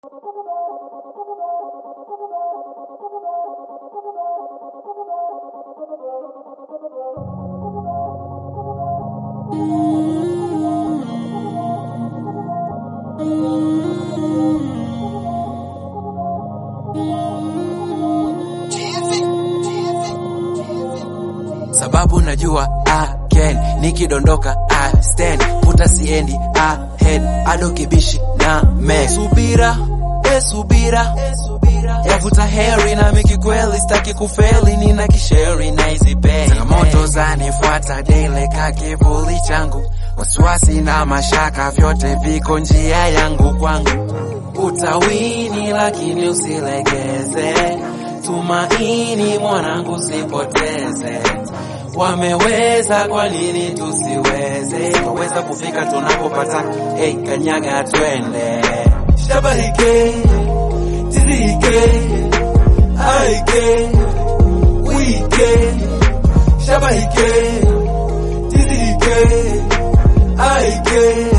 sababu najua I can nikidondoka I stand puta siendi ahead ado kibishi na me subira e subira yavuta heri na miki kweli staki kufeli nina kisheri na hizi bei changamoto zanifuata daily ka kivuli changu wasiwasi na mashaka vyote viko njia yangu kwangu utawini lakini usilegeze tumaini mwanangu sipoteze wameweza kwa nini tusiweze waweza kufika tunapopata hey, kanyaga twende shabahike tizike aike wike shabahike tizike aike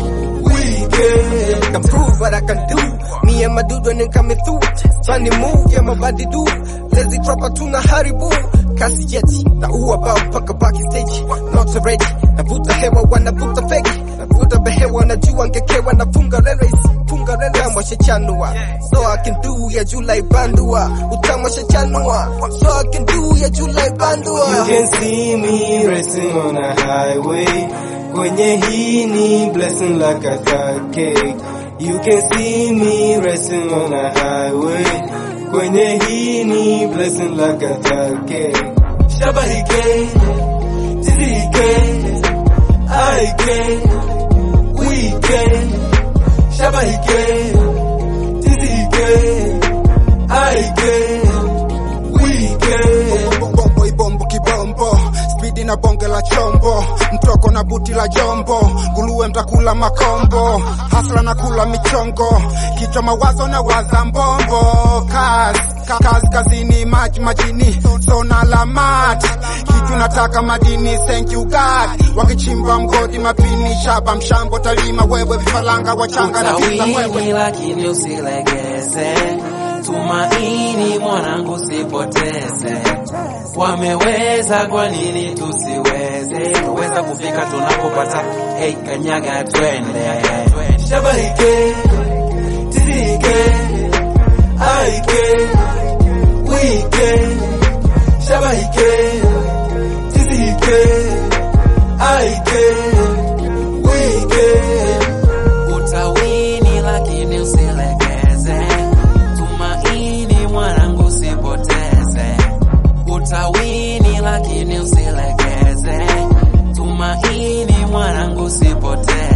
wike can prove what I can do. Me and my dude when they coming through. Funny move, yeah, my body do. Lazy dropper tuna haribu. Kasi yeti, na uwa bao paka baki stage. Not ready, navuta hewa wanavuta fegi. Navuta behewa najua ngekewa nafunga reres. Funga reres. Utamwa shechanua. So I can do ya July bandua. Utamwa shechanua. So I can do ya July bandua. You can see me racing on a highway. Kwenye hii ni blessing like a third cake. You can see me racing on a highway. Kwenye hii ni blessing like a third cake. shabahike tizike aike wike shabahike tizike aike wike bombo ibombo kibombo spidi na bonge la chombo mtoko na buti la jombo guluwe mtakula makombo hasla na kula michongo kichwa mawazo na waza mbombo kazi ka- kazi kazini maji majini sona la mat kitu nataka madini thank you god wakichimba mgodi mapini shaba mshambo talima wewe vifaranga wachanga na visa mwewe utawini lakini usilegeze tumaini mwanangu sipoteze wameweza kwa nini tusiweze waweza kufika tunapopata hey, kanyaga twende shabahike tizike aike wike shabahike tizike aike wike utawini lakini usilegeze tumaini mwanangu sipoteze utawini lakini usilegeze tumaini mwanangu sipoteze